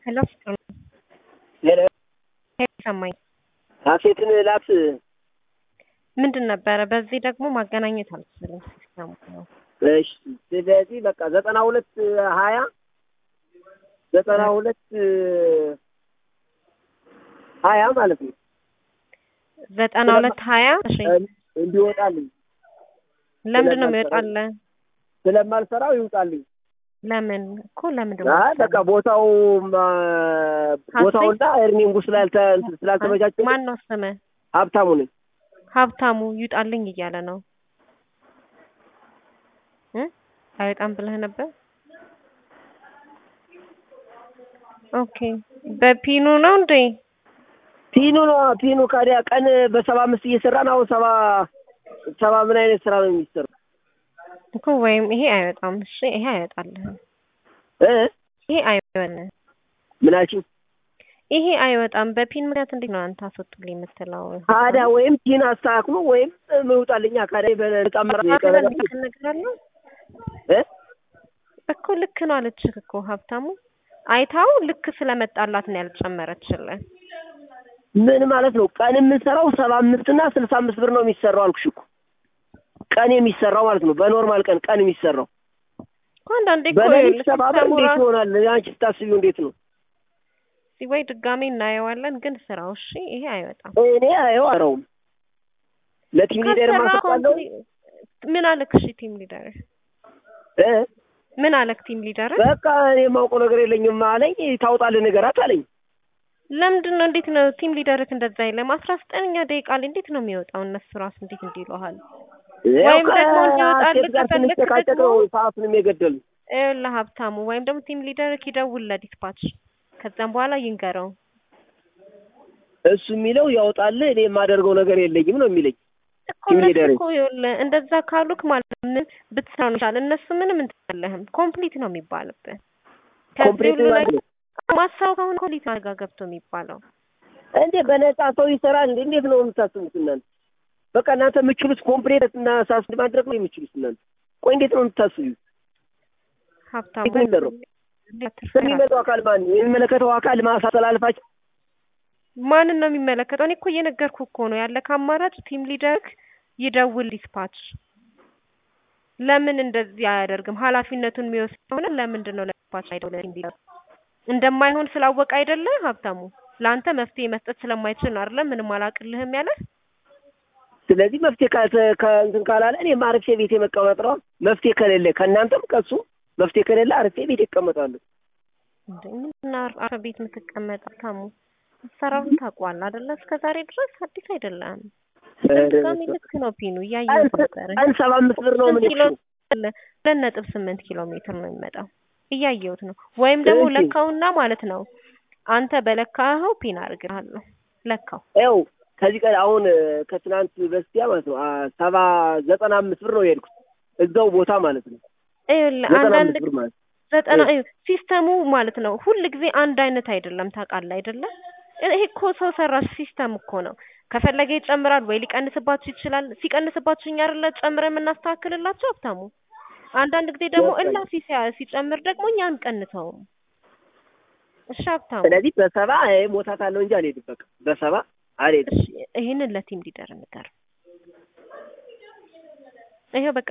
ሄሎ ፍቅር ሄሎ ሰማኝ። ሀሴትን ላክ ምንድን ነበረ? በዚህ ደግሞ ማገናኘት አልችልም ሲስተሙ ነው። እሺ ስለዚህ በቃ ዘጠና ሁለት ሀያ ዘጠና ሁለት ሀያ ማለት ነው ዘጠና ሁለት ሀያ እሺ እንዲወጣልኝ ለምንድን ነው የሚወጣልህ? ስለማልሰራው ይውጣልኝ። ለምን እኮ ለምንድን ነው አይ በቃ ቦታው ቦታውና ኤርኒንጉ ስላልተ ስላልተመቻቸ ማን ነው ስምህ? ሀብታሙ ነኝ። ሀብታሙ ይውጣልኝ እያለ ነው እ አይወጣም ብለህ ነበር። ኦኬ በፒኑ ነው እንዴ? ፒኑ ነው ፒኑ። ካዲያ ቀን በሰባ አምስት እየሰራን አሁን ሰባ ሰባ ምን አይነት ስራ ነው የሚሰራው? እኮ ወይም ይሄ አይወጣም። እሺ ይሄ አይወጣልህም። እ ይሄ አይወጣልህም። ምን አልሽኝ? ይሄ አይወጣም። በፒን ምክንያት እንዴት ነው አንተ አስወጡልኝ የምትለው? ካዲያ ወይም ፒን አስተካክሉ ወይም ምውጣልኛ ካዲያ በቀመራ ነገር አለው እ እኮ ልክ ነው አለችህ እኮ ሀብታሙ። አይታው ልክ ስለመጣላት ነው ያልጨመረችልህ። ምን ማለት ነው? ቀን የምንሰራው ሰባ አምስት እና ስልሳ አምስት ብር ነው የሚሰራው አልኩሽ እኮ ቀን የሚሰራው ማለት ነው። በኖርማል ቀን ቀን የሚሰራው እኮ አንዳንዴ እኮ በሌሊት ይኸውልህ ሰባ ብር ሲስተሙ እንዴት ራሱ ይሆናል? አንቺ ስታስቢው እንዴት ነው? ወይ ድጋሜ እናየዋለን። ግን ስራው እሺ ይሄ አይወጣም። እኔ አየው አረውም ለቲም ሊደር ከሰራ ማሰጣለው ኮምፕሊ- ምን አለክ? እሺ ቲም ሊደር እ ምን አለክ? ቲም ሊደር በቃ እኔ የማውቀው ነገር የለኝም አለኝ። ታውጣልህ ንገራት አለኝ። ለምንድን ነው እንዴት ነው ቲም ሊደርክ እንደዛ የለም? አስራ ዘጠነኛ ደቂቃ ላይ እንዴት ነው የሚወጣው? እነሱ ራሱ እንዴት እንዲሉሃል? ያው ወይም ደግሞ እንዲወጣልህ ከሴት ጋር ከፈለክ ስንጨቃጨቅ ደግሞ ነው ሰዓቱንም የገደሉ። ይኸውልህ ሀብታሙ ወይም ደግሞ ቲም ሊደርክ ይደውል ለዲስፓች ከዛም በኋላ ይንገረው። እሱ የሚለው ያውጣልህ እኔ የማደርገው ነገር የለኝም ነው የሚለኝ። እኮ ቲም እነሱ ሊደር እኮ ይኸውልህ እንደዛ ካሉክ ማለት ነው ምን ብትሰራ ነው ይሻላል። እነሱ ምንም እንትን የለህም ኮምፕሊት ነው የሚባልብህ። ከዚህ ኮምፕሊት ሁሉ ማለት ላይ ነው ማሳው ከሆነ ኮምፕሊት ጋር ገብቶ የሚባለው እንዴ በነፃ ሰው ይሰራል እንዴ? እንዴት ነው የምታስቡት እናንተ? በቃ እናንተ የምችሉት ኮምፕሌት እና ሳስ ማድረግ ነው የምችሉት እናንተ። ቆይ እንዴት ነው የምታስቡ? ሀብታሙ እንዴት ነው የሚደረው? የሚመጣው አካል ማን ነው? የሚመለከተው አካል ማሳተላልፋቸው ማንን ነው የሚመለከተው? እኔ እኮ እየነገርኩ እኮ ነው ያለክ አማራጭ ቲም ሊደርክ ይደውል ዲስፓች። ለምን እንደዚህ አያደርግም? ኃላፊነቱን የሚወስድ ከሆነ ለምንድን ነው ለዲስፓች አይደውል? ቲም ሊደር እንደማይሆን ስላወቀ አይደለ ሀብታሙ? ለአንተ መፍትሄ መስጠት ስለማይችል ነው አይደለ? ምንም አላቅልህም ያለ ስለዚህ መፍትሄ ካልተ- ከእንትን ካላለ እኔ አርፌ ቤቴ መቀመጥ ነው። መፍትሄ ከሌለ ከእናንተም ከሱ መፍትሄ ከሌለ አርፌ ቤቴ ይቀመጣሉ። እንዴ ምንድን ነው አረ ቤት የምትቀመጥ ሀብታሙ? አሰራሩን ታውቀዋለህ አይደለ? እስከ ዛሬ ድረስ አዲስ አይደለም። ድጋሚ ልክ ነው ፒኑ እያየሁት ነበረ። ቀን ሰባ አምስት ብር ነው ምን ስንት ኪሎ አለ? ሁለት ነጥብ ስምንት ኪሎ ሜትር ነው የሚመጣው። እያየሁት ነው። ወይም ደግሞ እሺ። ለካውና ማለት ነው አንተ በለካኸው ፒን አድርግሃለሁ። ለካው ያው ከዚህ ቀን አሁን ከትናንት በስቲያ ማለት ነው አ- ሰባ ዘጠና አምስት ብር ነው የሄድኩት እዛው ቦታ ማለት ነው። ይኸውልህ ዘጠና አንዳንድ አምስት ብር ማለት ዘጠና እ። ይኸው ሲስተሙ ማለት ነው ሁል ጊዜ አንድ አይነት አይደለም። ታውቃለህ አይደለ? ይሄ እኮ ሰው ሰራሽ ሲስተም እኮ ነው። ከፈለገ ይጨምራል ወይ ሊቀንስባችሁ ይችላል። ሲቀንስባችሁ እኛ አይደለ ጨምረን የምናስተካክልላቸው ሀብታሙ። አንዳንድ ጊዜ ደግሞ ገባኝ። እላፊ ሲያ- ሲጨምር ደግሞ እኛ አንቀንሰውም። እሺ ሀብታሙ፣ ስለዚህ በሰባ ሞታት አለው እንጂ አልሄድም። በቃ በሰባ አልሄድም። እሺ ይሄንን ለቲም ሊደር ንገር። ይሄው በቃ